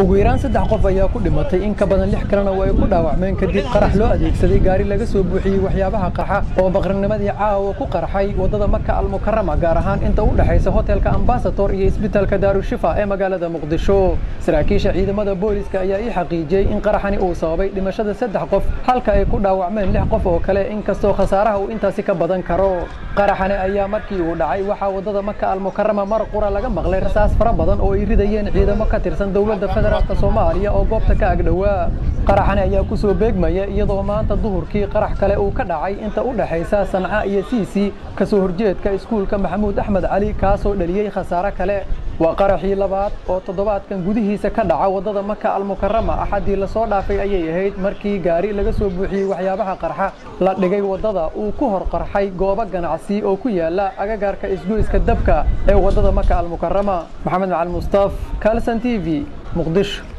ugu yaraan saddex qof ayaa ku dhimatay in ka badan lix kalena oo ay ku dhaawacmeen kadib qarax loo adeegsaday gaari laga soo buuxiyey waxyaabaha qarxa oo baqrinimadii caawa ku qarxay waddada maka almukarama gaar ahaan inta u dhexaysa hotelka ambasador iyo isbitaalka daarushifa ee magaalada muqdisho saraakiisha ciidamada booliska ayaa ii xaqiijiyey in qaraxani uu sababay dhimashada saddex qof halka ay ku dhaawacmeen lix qof oo kale inkastoo khasaaraha uu intaasi ka badan karo qaraxani ayaa markii uu dhacay waxaa waddada maka almukarama mar qura laga maqlay rasaas fara badan oo ay ridayeen ciidamo ka tirsan dowladda federaalka soomaaliya oo goobta ka agdhowaa qaraxani ayaa ku soo beegmaya iyadoo maanta duhurkii qarax kale uu ka dhacay inta u dhexaysa sanca iyo siisi ka soo horjeedka iskuulka maxamuud axmed cali kaasoo dhaliyey khasaare kale waa qaraxii labaad oo toddobaadkan gudihiisa ka dhaca waddada maka almukarama axaddii lasoo dhaafay ayay ahayd markii gaari laga soo buuxiyey waxyaabaha qarxa la dhigay waddada uu ku hor qarxay goobo ganacsi oo ku yaala agagaarka isgoyska dabka ee waddada maka almukarama maxamed macali mustaaf kalson t v muqdisho